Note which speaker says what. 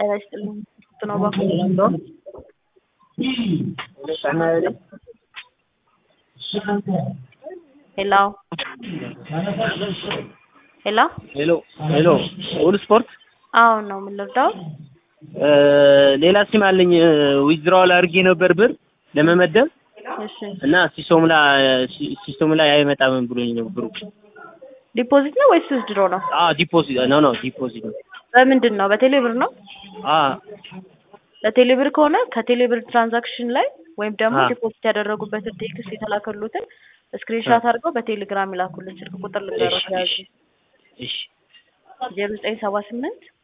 Speaker 1: ጤና ይስጥልኝ ነው ባኩ ሄሎ ሄሎ
Speaker 2: ሄሎ ሄሎ ሁሉ ስፖርት
Speaker 1: አሁን ነው ምን ልርዳው?
Speaker 2: ሌላ ሲም አለኝ ዊዝድራዋል አድርጌ ነበር ብር ለመመደብ
Speaker 1: እሺ
Speaker 2: እና ሲስተሙ ላይ ሲስተሙ ላይ አይመጣም ብሎኝ ነው ብሩ።
Speaker 1: ዲፖዚት ነው ወይስ ዊዝድሮ ነው?
Speaker 2: አዎ ዲፖዚት ነው ነው ዲፖዚት ነው።
Speaker 1: በምንድን ነው? በቴሌ ብር ነው?
Speaker 2: አዎ
Speaker 1: በቴሌ ብር ከሆነ ከቴሌ ብር ትራንዛክሽን ላይ ወይም ደግሞ
Speaker 2: አ።
Speaker 1: ዲፖዚት ያደረጉበትን ቴክስት የተላከሉትን ስክሪንሻት አድርገው በቴሌግራም ይላኩልን። ስልክ ቁጥር ልንገሮት ያዙ
Speaker 2: እሺ
Speaker 1: ዜሮ ዘጠኝ ሰባ ስምንት